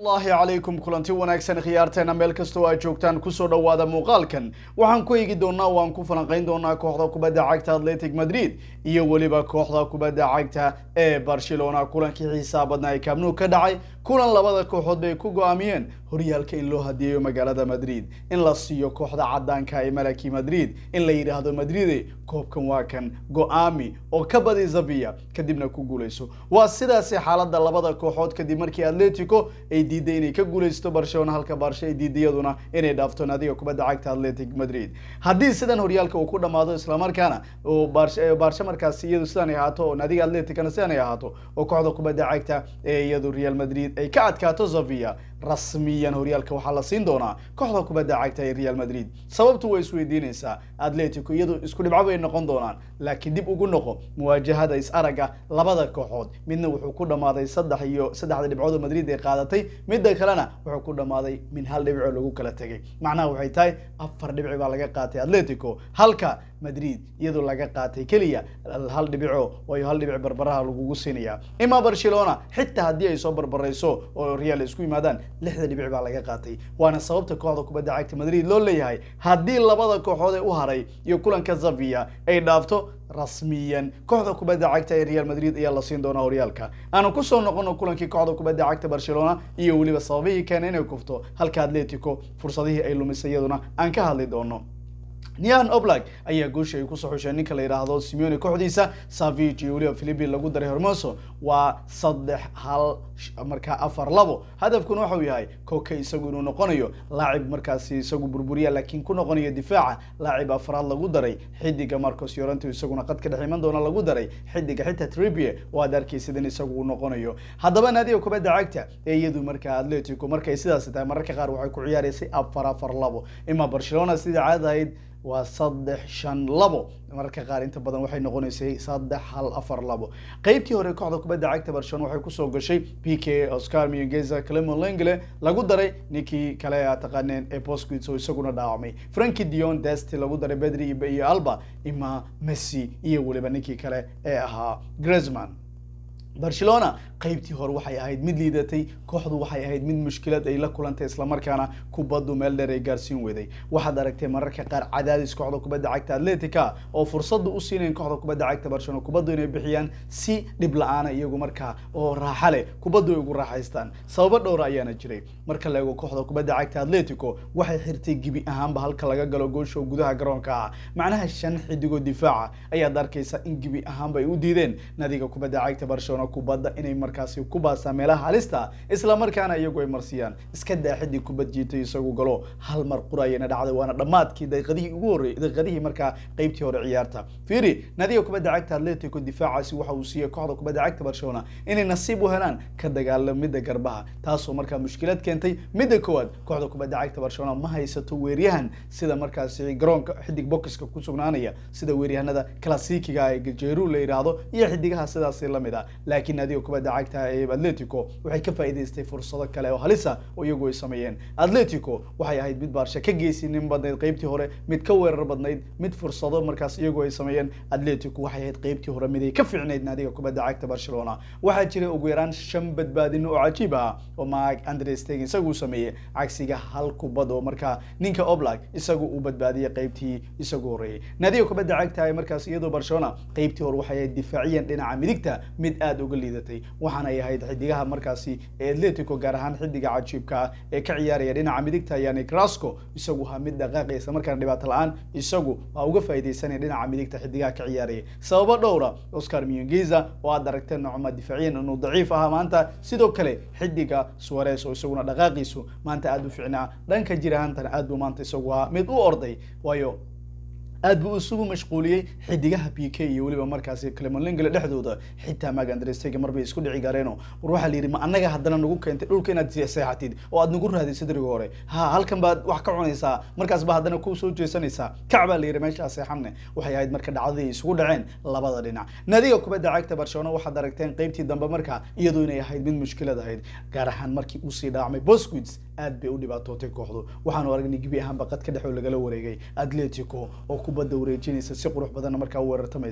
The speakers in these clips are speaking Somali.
allahi calaykum kulanti wanaagsan khiyaarteena meel kastoo aad joogtaan kusoo dhowaada muuqaalkan waxaan ku eegi doonaa waan ku falanqayn doonaa kooxda kubadda cagta atletic madrid iyo weliba kooxda kubadda cagta ee barcelona kulankii xiisaa badnaa ee kaabnuu ka dhacay kulan labada kooxood bay ku go-aamiyeen horyaalka in loo hadiyeeyo magaalada madrid in la siiyo kooxda cadaanka ee malaki madrid in la yidhaahdo madride koobkan waa kan go-aami oo ka badi zavia kadibna ku guuleyso waa sidaasi xaalada labada kooxood kadib markii atletico ay diiday inay ka guuleysto barcelona halka barshe ay diiday iyaduna inay dhaafto naadiga kubadda cagta atletic madrid haddii sidan horyaalka uu ku dhamaado islamarkaana oo barshe markaasi iyadu sidan ay ahaato oo naadiga atleticana sidan ay ahaato oo kooxda kubadda cagta ee iyadu real madrid ay ka adkaato zavia rasmiyan horyaalka waxaa la siin doonaa kooxda kubadda cagta ee real madrid sababtu way isweydiinaysaa atletico iyadu isku dhibco bay noqon doonaan laakiin dib ugu noqo muwaajahada is araga labada kooxood midna wuxuu ku dhamaaday saddex iyo saddexda dhibcood oo madrid ay qaadatay midda kalena wuxuu ku dhamaaday min hal dhibco lagu kala tegay macnaha waxay tahay afar dhibci baa laga qaatay atletico halka madrid iyadoo laga qaatay keliya hal dhibico waayo hal dhibic barbaraha lagugu siinaya ima barcelona xitaa haddii ay soo barbarayso oo real isku yimaadaan lixda dhibic baa laga qaatay waana sababta kooxda kubadda cagta madrid loo leeyahay haddii labada kooxood ee u haray iyo kulanka zavia ay dhaafto rasmiyan kooxda kubadda cagta ee real madrid ayaa la siin doonaa horyaalka aanu kusoo noqono kulankii kooxda kubadda cagta barcelona iyo weliba sababihii keena inay kufto halka atletico fursadihii ay lumisay iyaduna aan ka hadli doono nian oblag ayaa goosha ay kusoo xusheen ninka la yidhaahdo simeone kooxdiisa savig iyo weliba philipin lagu daray hormoso waa saddex hal markaa afar labo hadafkuna waxau yahay koke isagu inuu noqonayo laacib markaasi isagu burburiya laakiin ku noqonayo difaaca laacib afraad lagu daray xidiga marcos yoranto isaguna qad ka dhex iman doona lagu daray xidiga xitaa tribie oo aad arkaysid in isagu uu noqonayo haddaba naadiga kubadda cagta ee iyadu markaa atletico markay sidaas tahay mararka qaar waxay ku ciyaaraysay afar afar labo ima barcelona sidai caadad ahayd waa saddex shan labo mararka qaar inta badan waxay noqonaysay saddex hal afar labo qeybtii hore kooxda kubadda cagta barcelona waxay kusoo gashay p k oscar miyongeza clemon lengle lagu daray ninkii kale a taqaaneen ee bosquits oo isaguna dhaawacmay franki dion desti lagu daray bedri iyo alba ima messi iyo weliba ninkii kale ee ahaa gresman barcelona qeybtii hore waxay ahayd mid liidatay kooxdu waxay ahayd mid mushkilad ay la kulantay islamarkaana kubaddu meel dheer ay gaarsiin weday waxaad aragtay mararka qaar cadaadis kooxda kubadda cagta atletica oo fursada u siinayn kooxda kubadda cagta barcelona kubaddu inay bixiyaan si dhib la-aana iyagu markaa oo raaxa leh kubaddu ay ugu raaxaystaan sababo dhowra ayaana jiray marka la eego kooxda kubadda cagta atletico waxay xirtay gebi ahaanba halka laga galo goosha oo gudaha garoonka ah macnaha shan xidigoo difaaca ayaad arkaysa in gebi ahaanba ay u diideen nadiga kubadda cagta barcelona kubadda inay markaasi ku baasaan meelaha halista isla markaana iyagu ay marsiyaan iska daa xidig kubad jiitay isagu galo hal mar qurayana dhacday waana dhammaadkii daqiiqadihii ugu horreeyay daqiiqadihii markaa qeybtii hore ciyaarta fiiri nadiga kubadda cagta atletico difaacaasi waxa uu siiyey kooxda kubadda cagta barcelona inay nasiib u helaan ka dagaalamida garbaha taasoo markaa mushkilad keentay midda koowaad kooxda kubadda cagta barcelona ma haysato weeryahan sida markaasi garoonka xidig bokiska ku sugnaanaya sida weeryahanada klasikiga ee gajeru la yidhaahdo iyo xidigaha sidaasi lamid ah laakiin naadiga kubadda cagta ee atletico waxay ka faa'iidaystay fursado kale oo halisa oo iyagu ay sameeyeen atletico waxay ahayd mid baarsha ka geysinin badnayd qeybtii hore mid ka weerar badnayd mid fursado markaas iyagu ay sameeyeen atletico waxay ahayd qeybtii hore mid ay ka fiicnayd naadiga kubadda cagta barcelona waxaa jiray ugu yaraan shan badbaadin oo cajiib ah oo mark andre stegen isagu sameeyey cagsiga hal kubad oo markaa ninka oblag isagu uu badbaadiyey qeybtii isagu horreeyey naadiga kubadda cagta ee markaas iyadoo barcelona qeybtii hore waxay ahayd difaaciyan dhinaca midigta mid aada uga liidatay waxaana ay ahayd xidigaha markaasi ee atletico gaar ahaan xidiga cajiibka ah ee ka ciyaaraya dhinaca midigta yani crasco isagu ha mid dhaqaaqaya isla markaana dhibaato la-aan isagu waa uga faaidaysanaya dhinaca midigta xidigaha ka ciyaaraya sababo dhowra oscar miyongeza oo aad aragteen nocma difaaciyan inuu daciif ahaa maanta sidoo kale xidiga suares oo isaguna dhaqaaqiisu maanta aada u ficnaa dhanka jir ahaantana aad buu maanta isagu ahaa mid u orday waayo aad buu isugu mashquuliyey xidigaha p k iyo weliba markaasi clemonlingale dhexdooda xitaa magandrestega marbay isku dhici gareeno war waxaa la yidhi ma annaga haddana nagu keentay dhulka inaad seexatid oo aad nagu raadisay dariga hore ha halkan baad wax ka cunaysaa markaas ba haddana ku soo jeesanaysaa kac baa la yidhi meeshaa seexanne waxay ahayd marka dhacdadii isugu dhaceen labada dhinac nadiga kubadda cagta barcelona waxaad aragteen qeybtii dambe markaa iyadoo inay ahayd mid mushkilad ahayd gaar ahaan markii uu sii dhaacmay bosquids aad bay u dhibaatootay kooxdu waxaanu aragnay gebi ahaan baqad ka dhex oo lagala wareegay atletico oo kubadda wareejinaysa si qurux badanna markaa u weerartamaysa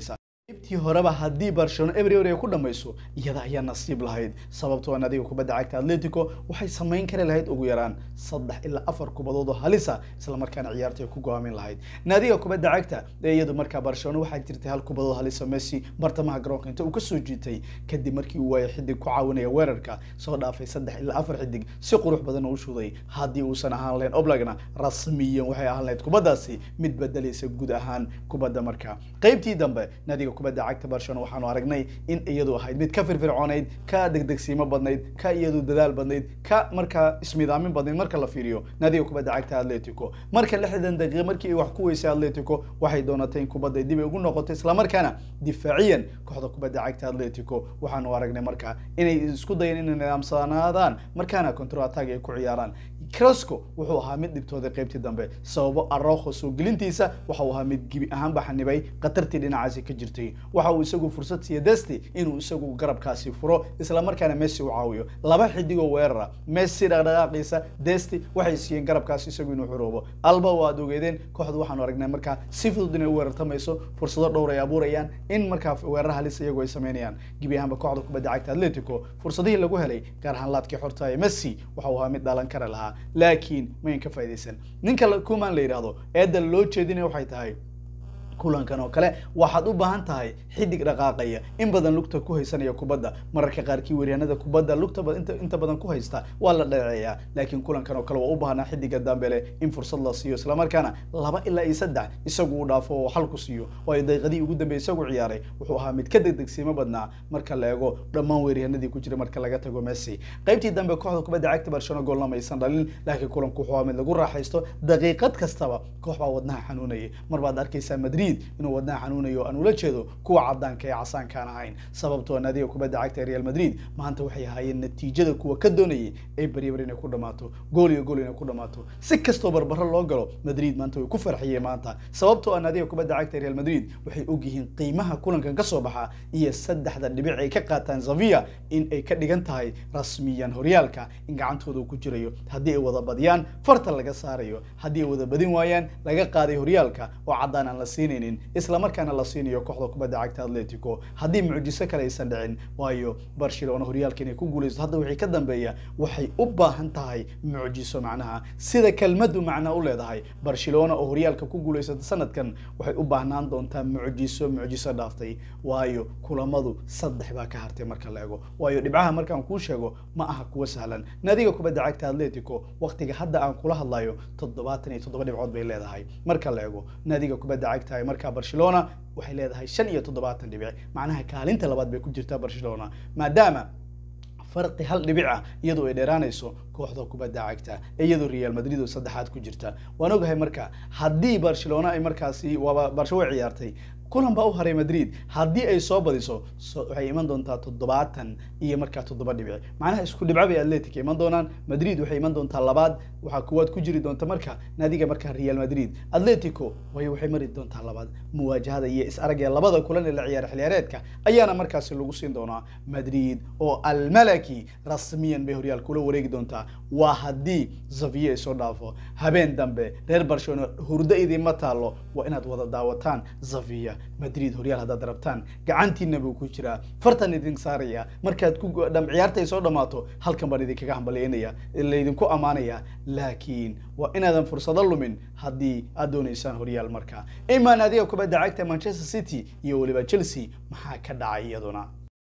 qaybtii horeba haddii barcelona eber eber ay ku dhamayso iyada ayaa nasiib lahayd sababtoo naadiga kubadda cagta atletico waxay samayn kari lahayd ugu yaraan saddex ilaa afar kubadood oo halisa islamarkaana ciyaarta ay ku go'aamin lahayd naadiga kubadda cagta ee iyadu markaa barcelona waxaa jirtay hal kubadood halisa messi bartamaha garoonka inta uu kasoo jiitay kadib markii uu waayay xidig ku caawinaya weerarka soo dhaafay saddex ilaa afar xidig si qurux badan oo u shuday haddii uusan ahaan lahayn oblagna rasmiyan waxay ahaan lahayd kubaddaasi mid bedelaysa guud ahaan kubadda markaa qaybtii dambe naadiga kubadda cagta barcelona waxaanu aragnay in iyadu ahayd mid ka firfircoonayd ka degdegsiimo badnayd ka iyadu dadaal badnayd ka markaa ismidaamin badnayd marka la fiiriyo naadiga kubadda cagta atletico marka lixdan daqiiqa markii ay wax ku weysay atletico waxay doonatay in kubadda dib ay ugu noqoto islamarkaana difaaciyan kooxda kubadda cagta atletico waxaanu aragnay markaa inay isku dayeen inay nidaamsanaadaan markaana control attack ay ku ciyaaraan crosco wuxuu ahaa mid dhibtooday qaybtii dambe sababo arojo soo gelintiisa waxa uu ahaa mid gibi ahaanba xanibay khatartii dhinacaasi ka jirtay waxa uu isagu fursad siiya desti inuu isagu garabkaasi furo islamarkaana messi u caawiyo laba xidigoo weerara messi dhaqdhaqaaqiisa desti waxay siiyeen garabkaasi isagu inuu xuroobo alba waa ad ogeedeen kooxdu waxaanu aragnay markaa si fudud inay u weerartamayso fursado dhowr ay abuurayaan in markaa weerar halis iyagu ay sameynayaan gibi ahaanba kooxda kubadda cagta atletico fursadihii lagu helay gaar ahaan laadkii xorta ee messi waxa uu ahaa mid dhalan kara lahaa laakiin mayn ka faa'idaysan ninka kuman la yidhaahdo eedda loo jeedinaya waxay tahay kulankan oo kale waxaad u baahan tahay xidig dhaqaaqaya in badan lugta ku haysanaya kubadda mararka qaarkii weeryaanada kubadda lugta inta inta badan ku haysta waa la dhaceeyaa laakiin kulankan oo kale waa u baahnaa xidiga dambele in fursad la siiyo islamarkaana laba ilaa iyo saddex isagu uu dhaafo oo xal ku siiyo waayo daqiiqadii ugu dambeeyay isagu ciyaaray wuxuu ahaa mid ka degdegsiimo badnaa marka la eego dhammaan weeryahanadii ku jira marka laga tago messi qaybtii dambe kooxda kubadda cagta barcelona goolna maysan dhalin laakiin kulanku wuxuu ahaa mid lagu raaxaysto daqiiqad kastaba koox baa wadnaha xanuunayay mar baad arkaysaa madrid inuu wadnaha xanuunayo aan ula jeedo kuwa cadaanka ee casaankaan ahayn sababtoo naadiga kubadda cagta ee real madrid maanta waxay ahaayeen natiijada kuwa ka doonayay ee beryabar inay ku dhamaato gool iyo gool inay ku dhamaato si kastoo barbaro loo galo madrid maanta way ku farxiyeen maanta sababtoo ah naadiga kubadda cagta ee real madrid waxay ogyihiin qiimaha kulankan ka soo baxa iyo saddexda dhibic ay ka qaataan zavia in ay ka dhigan tahay rasmiyan horyaalka in gacantooda uu ku jirayo haddii ay wada badiyaan farta laga saarayo haddii ay wada badin waayaan laga qaaday horyaalka oo caddaan aan la siinaynin islamarkaana la siinayo kooxda kubadda cagta atletico haddii mucjiso kale aysan dhicin waayo barcelona horyaalka inay ku guulaysto hadda wixii ka dambeeya waxay u baahan tahay mucjiso macnaha sida kelmaddu macnaa u leedahay barcelona oo horyaalka ku guulaysata sanadkan waxay u baahnaan doontaa mucjiso mucjiso dhaaftay waayo kulamadu saddex baa ka hartay marka la ego waayo dhibcaha markaan kuu sheego ma aha kuwa sahlan naadiga kubadda cagta atletico waqtiga hadda aan kula hadlayo toddobaatan iyo toddoba dhibcood bay leedahay marka la ego naadiga kubadda cagta ee markaa barcelona waxay leedahay shan iyo toddobaatan dhibic macnaha kaalinta labaad bay ku jirtaa barcelona maadaama farqi hal dhibic ah iyadoo ay dheeraanayso kooxda kubadda cagta ee iyadoo real madrid oo saddexaad ku jirta waan ogahay marka haddii barcelona ay markaasi waaba barsho way ciyaartay kulan baa u haray madrid haddii ay soo badiso waxay iman doontaa toddobaatan iyo markaa toddoba dhibic macnaha isku dhibco bay atletic iman doonaan madrid waxay iman doontaa labaad waxaa kuwaad ku jiri doonta marka naadiga markaa real madrid atletico way waxay mari doontaa labaad muwaajahada iyo is aragee labada kulan ee la ciyaara xiliyaareedka ayaana markaasi lagu siin doonaa madrid oo almalaki rasmiyan bay horyaalka ula wareegi doontaa waa haddii zaviye ay soo dhaafo habeen dambe reer barcelona hurdo idinma taalo waa inaad wada daawataan zaviya madrid horyaal haddaad rabtaan gacantiina buu ku jiraa fartan idin saaraya markaad ku ciyaarta ay soo dhammaato halkan baan idinkaga hambalyaynaya laydinku ammaanaya laakiin waa inaadan fursado lumin haddii aad doonaysaan horyaal markaa imaa naadiga kubadda cagta manchester city iyo weliba chelsea maxaa ka dhacay iyaduna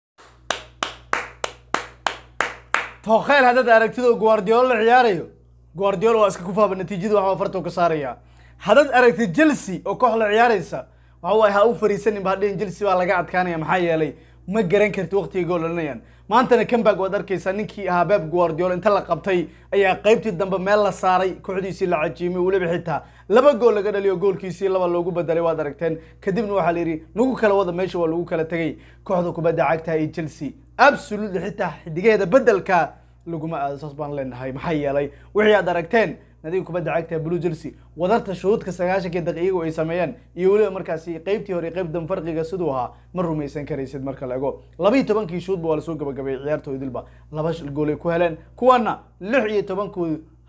tookheyl haddaad aragtid guardiola la ciyaarayo guardiola waa iska kufaaba natiijada waxbaa fartoo ka saaraya haddaad aragtid chelsea oo koox la ciyaaraysa waxa waaye ha u fariisanin ba hadhihin chelsea baa laga adkaanaya maxaa yeelay ma garan karti waqtiga gool dhalinayaan maantana comeback waad arkaysaa ninkii ahaa Pep Guardiola inta la qabtay ayaa qaybtii dambe meel la saaray kooxdiisii la cajiimay weliba xitaa laba gool laga dhaliyo goolkiisii laba loogu bedelay waad aragteen kadibna waxaa la yidhi nagu kala wada meesha waa lagu kala tegay kooxda kubadda cagta iyo Chelsea absolutely xitaa xidigeeda bedelka laguma aado saas baan leenahay maxaa yeelay wixii aad aragteen nadiga kubadda cagta blue chelsea wadarta shuruudka sagaashankii daqiiqo ay sameeyeen iyo weliba markaasi qeybtii hore qeyb dan farqiga siduu ahaa ma rumaysan karaysid marka la ego laba iyo tobankii shuudba waa lasoo gabagabeeyey ciyaartoodilba laba goolay ku heleen kuwana lix iyo tobankoodu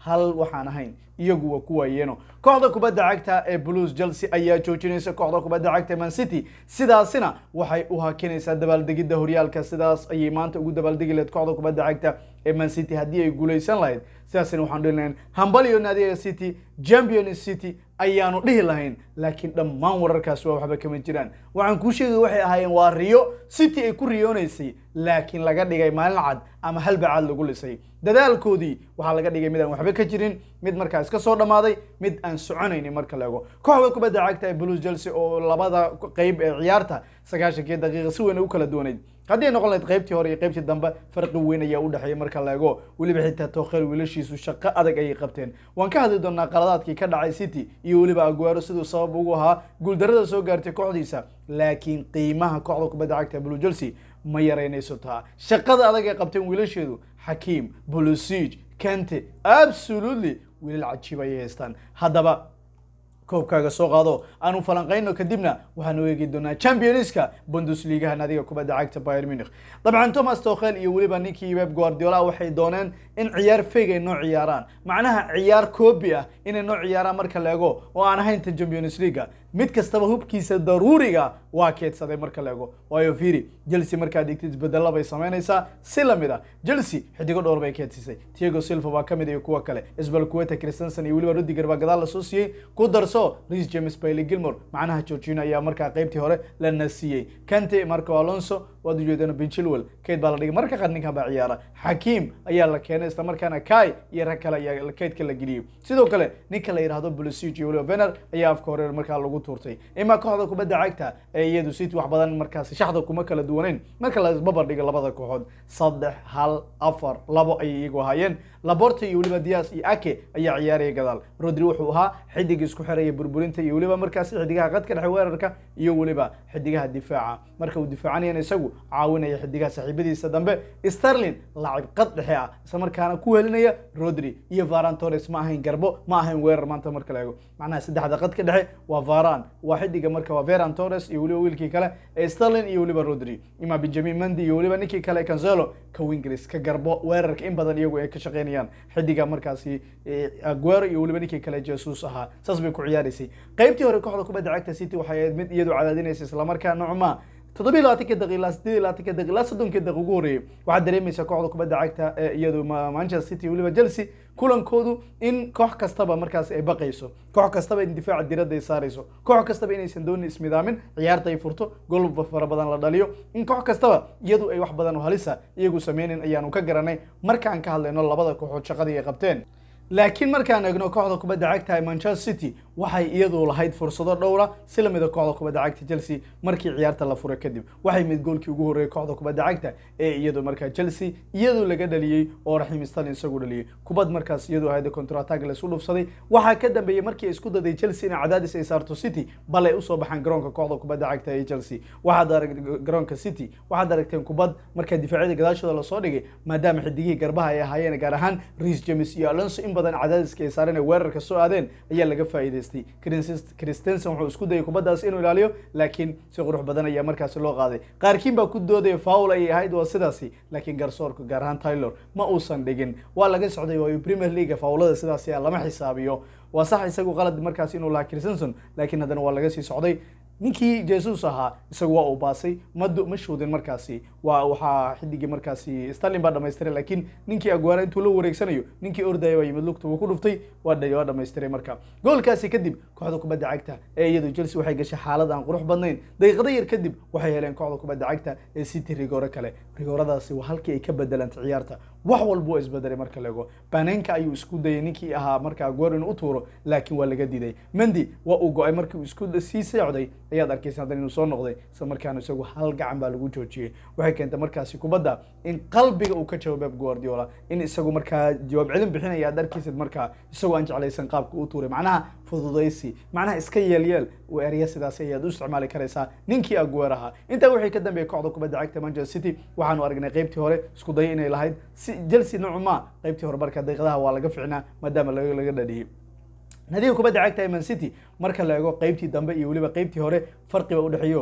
hal waxaan ahayn iyagu waa ku waayeeno kooxda kubadda cagta ee blues chelsea ayaa joojinaysa kooxda kubadda cagta man city sidaasina waxay u hakinaysaa dabaaldegidda horyaalka sidaas ayay maanta ugu dabaaldegi lahayd kooxda kubadda cagta ee man city haddii ay guuleysan lahayd sidaasina waxaan dhihi lahayn hambalyo naadiga city champions city ayaanu dhihi lahayn laakiin dhammaan wararkaasi waa waxba kama jiraan waxaan kuu sheegay waxay ahaayeen waa riyo city ay ku riyoonaysay laakiin laga dhigay maalin cad ama halbacaad lagu lisay dadaalkoodii waxaa laga dhigay mid aan waxba ka jirin mid markaa iska soo dhammaaday mid aan soconaynin marka la ego kooxda kubadda cagta ee blues chelsea oo labada qeyb ee ciyaarta sagaashankii daqiiqa si weyn u kala duwanayd haddii ay noqon lahayd qaybtii hore iyo qaybtii dambe farqi weyn ayaa u dhexeeya marka la ego weliba xitaa tookhel wiilashiisu shaqo adag ayay qabteen waan ka hadli doonaa qaladaadkii ka dhacay city iyo weliba aguero siduu sabab ugu ahaa guuldarrada soo gaartay kooxdiisa laakiin qiimaha kooxda kubadda cagta ee blue chelsea ma yaraynayso taa shaqada adag ay qabteen wiilasheedu xakiim bolosig kante absolutely wiilal cajiib ayay haystaan haddaba koobkaaga soo qaado aanu falanqayno kadibna waxaanu eegi doonaa championska bundesligaha naadiga kubadda cagta bayern munich dabcan thomas tokhel iyo weliba ninkii web guardiola waxay dooneen in ciyaar feg ay noo ciyaaraan macnaha ciyaar koobi ah inay noo ciyaaraan marka la ego oo aan ahayn tan champions leaga mid kastaba hubkiisa daruuriga waa keedsaday marka la ego waayo firi chelsea markaad dhigtid isbedelo bay samaynaysaa si lamid ah chelsea xidigo dhowr bay keedsisay tiago silva waa kamid iyo kuwa kale isbalkueta christensen iyo weliba rudiger baa gadaal lasoo siiyey ku darso Reece James Bailey Gilmore macnaha Jorginho ayaa markaa qaybtii hore la nasiyey Kante Marco Alonso waad ujeedaan Ben Chilwell keyd baa la dhigay marka qaar ninkan baa ciyaara Hakim ayaa la keenay isla markaana Kai iyo rag kale ayaa keydka la geliyey sidoo kale ninka la yiraahdo Pulisic iyo Oliver Werner ayaa afka hore markaa lagu tuurtay ima kooxda kubadda cagta ee iyadu City wax badan markaas shaxda kuma kala duwaneyn marka la isbabar dhigo labada kooxood saddex hal afar labo ayay iyagu ahaayeen Laporte iyo weliba Diaz iyo Ake ayaa ciyaaraya gadaal Rodri wuxuu ahaa xidig isku xiraya burburinta iyo weliba markaasi xidigaha qadka dhexe weerarka iyo weliba xidigaha difaaca marka uu difaacanayana isagu caawinaya xidigaha saaxiibadiisa dambe Sterling laacib qad dhexe ah isla markaana ku helinaya Rodri iyo Varane Torres ma ahayn garbo ma ahayn weerar maanta marka la eego macnaha saddexda qadka dhexe waa Varane waa xidiga marka waa Ferran Torres iyo weliba wiilkii kale ee Sterling iyo weliba Rodri ima Benjamin Mendy iyo weliba ninkii kale Cancelo ka Wingris ka garbo weerarka in badan iyagu ay ka shaqeynayaan xidiga markaasi Aguero iyo weliba ninkii kale Jesus ahaa saas bay ku ciyaaraysay qaybtii hore kooxda kubadda cagta City waxay ahayd mid iyadu cadaadinaysa isla markaa nocma toddobiyi labaatanka daqiiq ilaa siddeed iyo labaatanka daqiiq ilaa soddonkii daqiiq ugu horreeyay waxaad dareemaysaa kooxda kubadda cagta ee iyadu Manchester City weliba Chelsea kulankoodu in koox kastaba markaas ay baqayso koox kastaba in difaaca diradda ay saarayso koox kastaba inaysan doonin ismidaamin ciyaarta ay furto gol fara badan la dhaliyo in koox kastaba iyadu ay wax badan oo halisa iyagu sameynin ayaanu ka garanay markaan ka hadlayno labada kooxood shaqadii ay qabteen laakiin markaan eegno kooxda kubadda cagta ee Manchester City waxay iyadu lahayd fursado dhowra si lamida kooxda kubadda cagta Chelsea markii ciyaarta la furay kadib waxay mid goolkii ugu horreeyay kooxda kubadda cagta ee iyadu markaa Chelsea iyadu laga dhaliyay oo Raheem Sterling isagu dhaliyay kubad markaas iyadu ahayd counter attack la isku dhufsaday waxaa ka dambeeyay markii ay isku daday Chelsea in cadaadis ay saarto City bal ay usoo baxaan garoonka kooxda kubadda cagta ee Chelsea waxaad aragtay garoonka City waxaad aragteen kubad markaa difaacyada gadaashooda la soo dhigay maadaama xidigihii garbaha ay ahaayeen gaar ahaan Reece James iyo Alonso in badan cadaadiska ay saareen ee weerarka soo aadeen ayaa laga faa'iidaystay Christensen wuxuu isku dayay kubaddaas inuu ilaaliyo laakiin si qurux badan ayaa markaasi loo qaaday qaarkiin baa ku doodaya foul ayay ahayd waa sidaasi laakiin garsoorka gaar ahaan Taylor ma uusan dhigin waa laga socday waayo Premier League foulada sidaasi lama xisaabiyo waa sax isagu qalad markaasi inuu lahaa Christensen laakiin haddana waa laga sii socday ninkii Jesus ahaa isagu waa uu baasay ma ma shoodin markaasi waa waxaa xidigii markaasi Sterling baa dhameystiray laakiin ninkii Aguero intuu la wareegsanayo ninkii ordaya waa yimid lugta uu ku dhuftay waa dhay waa dhameystiray marka goolkaasi kadib kooxda kubadda cagta ee iyadu Chelsea waxay gashay xaalad aan qurux badnayn daqiiqado yar kadib waxay heleen kooxda kubadda cagta ee City rigoore kale rigooradaasi waa halkii ay ka bedelantay ciyaarta wax walba waa isbedelay marka la eego Panenka ayuu isku dayay ninkii ahaa marka Aguero inuu u tuuro laakiin waa laga diiday Mendy waa uu go'ay markii uu isku sii socday ayaad arkaysa haddana inuu soo noqday isla markaana isagu hal gacan baa lagu joojiyey waxay keentay markaasi kubadda in qalbiga uu ka jawaab Pep Guardiola in isagu markaa jawaab celin bixinaya aad arkaysid markaa isagoo aan jeclaysan qaabka uu tuuray macnaha fududaysi macnaha iska yeelyeel uu erya sidaasi ayaad u isticmaali karaysaa ninkii Aguero ahaa intaa wixii ka dambeeyay kooxda kubadda cagta Manchester City waxaanu aragnay qaybtii hore isku day inay lahayd si Chelsea noocuma qaybtii hore marka daqiiqadaha waa laga ficnaa maadaama laga laga dhaliyay nadiga kubadda cagta ee Man City marka la eego qaybtii dambe iyo weliba qaybtii hore farqi baa u dhexeeyo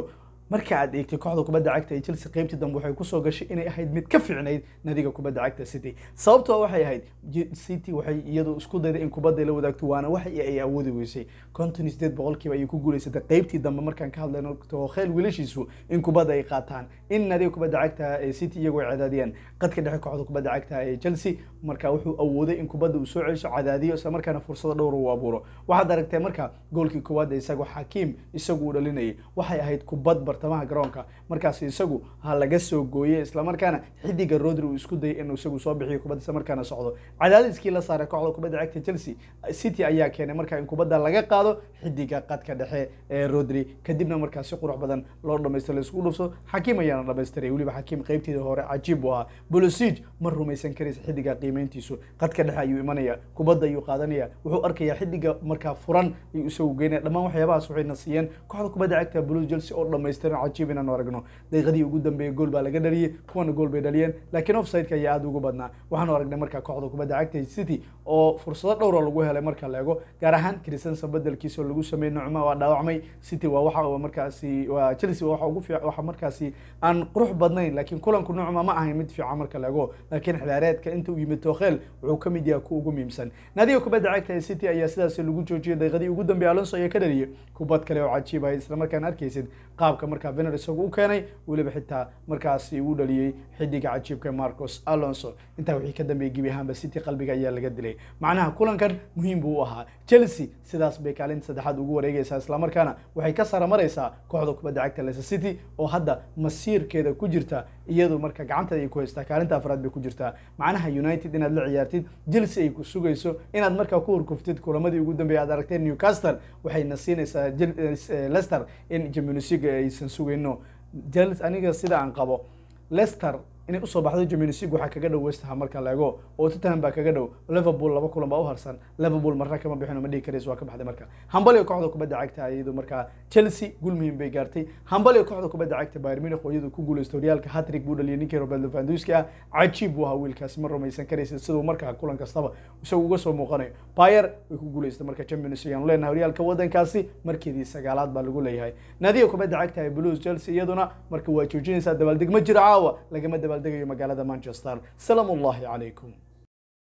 marka aad eegtay kooxda kubadda cagta ee Chelsea qaybtii dambe waxay kusoo gashay inay ahayd mid ka fiicnayd nadiga kubadda cagta City sababtoo waxay ahayd J- City waxay iyadu isku dayday in kubadda ay la wadaagto waana wax ay awoodi weysay konton iyo sideed boqolkiiba ayay ku guuleysatay qaybtii dambe markaan ka hadlayno Tuchel wiilashiisu in kubadda ay qaataan in nadiga kubadda cagta ee City iyagoo ay cadaadiyaan qadka dhexe kooxda kubadda cagta ee Chelsea marka wuxuu awooday in kubadda uu soo celiso cadaadiyo isla markaana fursado dhowr uu abuuro waxaad aragtay marka goolkii koowaad ee isagoo Hakim isagu uu dhalinayay waxay ahayd kubad bartamaha garoonka markaas isagu ha laga soo gooyay isla markaana xidiga Rodri uu isku dayay inuu isagu soo bixiyo kubadda isla markaana socdo cadaadiskii la saaray kooxda kubadda cagta Chelsea City ayaa keenay marka in kubadda laga qaado xidiga qadka dhexe ee Rodri kadibna markaas si qurux badan loo dhameystiro la isku dhufso Hakim ayaana dhameystiray weliba Hakim qaybteeda hore cajiib u ahaa Pulisic ma rumaysan karaysa xidiga qiimeyntiisu qadka dhexe ayuu imanaya kubadda ayuu qaadanaya wuxuu arkayaa xidiga markaa furan ayuu isagu geynaya dhammaan waxyaabahaas waxayna siiyeen kooxda kubadda cagta Blues Chelsea oo dhameystiran cajiib inaan aragno daqiiqadii ugu dambeeyay gool baa laga dhaliyay kuwana gool bay dhaliyeen laakiin offside-ka ayaa aad ugu badnaa waxaanu aragnay markaa kooxda kubadda cagta City oo fursado dhowr oo lagu helay marka la eego gaar ahaan Christensen bedelkiisa oo lagu sameeyay Nucma waa dhaawacmay City waa waxa uu markaasi waa Chelsea waa waxa ugu fiican waxa markaasi aan qurux badnayn laakiin kulanku Nucma ma ahayn mid fiican marka la eego laakiin xilaareedka inta uu yimid Tuchel wuxuu ka mid yahay kuwa ugu muhiimsan naadiga kubadda cagta ee City ayaa sidaas lagu joojiyay daqiiqadii ugu dambeeyay Alonso ayaa ka dhaliyay kubad kale oo cajiib ah isla markaana arkaysid qaabka markaa Werner isagu u keenay weliba xitaa markaasi uu dhaliyay xidiga cajiibka Marcos Alonso intaa wixii ka dambeeyay gebi ahaanba City qalbiga ayaa laga dilay macnaha kulankan muhiim buu u ahaa Chelsea sidaas bay kaalinta saddexaad ugu wareegaysaa isla markaana waxay ka sara maraysaa kooxda kubadda cagta Leicester City oo hadda masiirkeeda ku jirta iyadu marka gacanteeda ay ku haystaa kaalinta afraad bay ku jirtaa macnaha United inaad la ciyaartid Chelsea ay ku sugayso inaad markaa ku horkuftid kulamadii ugu dambeeyay aad aragteen Newcastle waxayna siinaysaa Jel- eh, Leicester in Champions League aysan sugayno Chelsea aniga sida aan qabo Leicester inay usoo baxdo Champions League waxaa kaga dhow West Ham marka la eego oo Tottenham baa kaga dhow Liverpool laba kulan baa u harsan Liverpool marna kama bixin oo ma dhihi karayso waa ka baxday marka Hambali kooxda kubadda cagta iyadu marka Chelsea guul muhiim bay gaartay Hambali kooxda kubadda cagta Bayern Munich oo iyadu ku guuleystay horyaalka hat-trick buu dhaliyay ninkii Robert Lewandowski ah cajiib buu ahaa wiilkaasi ma rumaysan karaysa siduu markaa kulan kastaba isagu uga soo muuqanayo Bayern way ku guuleystay marka Champions League aan leenahay horyaalka wadankaasi markeedii sagaalaad baa lagu leeyahay naadiga kubadda cagta ee Blues Chelsea iyaduna marka waa joojinaysaa dabaaldeg ma jiro caawa lagama dabaaldegayo magaalada Manchester salaamu ullahi calaykum